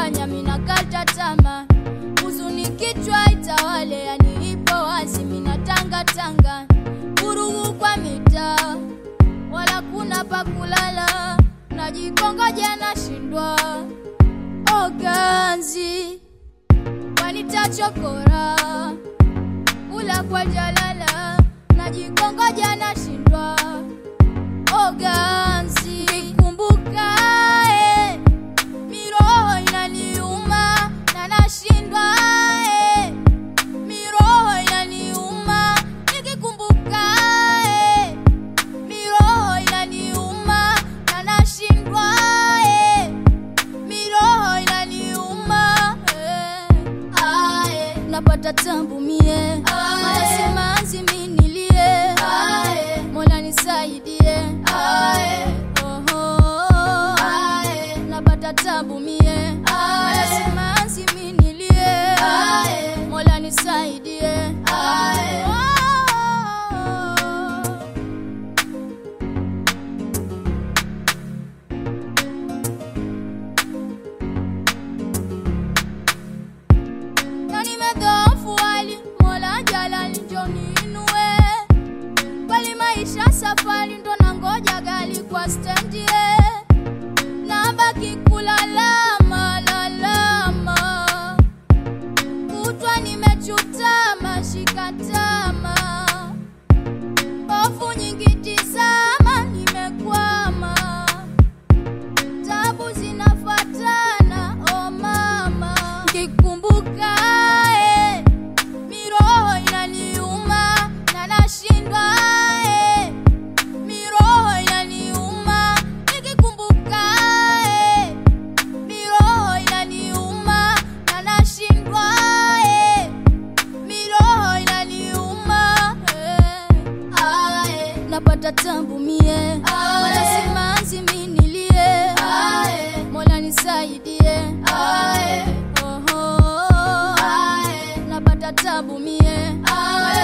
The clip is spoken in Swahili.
kunifanya minakata tama, huzuni kichwa itawale, yani ipo wazi, minatangatanga vurugu kwa mitaa, wala kuna pa kulala, najikongoja nashindwa oganzi wanitachokora kula kwa jalala, najikongoja nashindwa oganzi nikumbuka eh, miroho inaniuma na nashindwa eh, miroho inaniuma nikikumbuka eh, miroho inaniuma na nashindwa eh, miroho inaniuma eh, ae, napata tambu mie nasema azimi nilie mola nisaidie Oho, napata tabu mie nasema azimi nilie mola nisaidie Oh. na nimedhoofu hali mola jalali njo niinue bali maisha safari ndo nangoja gali kwa stendi nabaki kulalama lalama kutwa nimechutama shikatama hofu nyingi tizama nimekwama tabu zinafatana o mama kikumbuka eh, miroho inaniuma na nashindwa eh, miroho inaniuma nikikumbuka eh, miroho inaniuma na nashindwa eh, miroho inaniuma eh, ae, napata tambu mie wanasema azimi nilie mola nisaidie Oho, napata tabu mie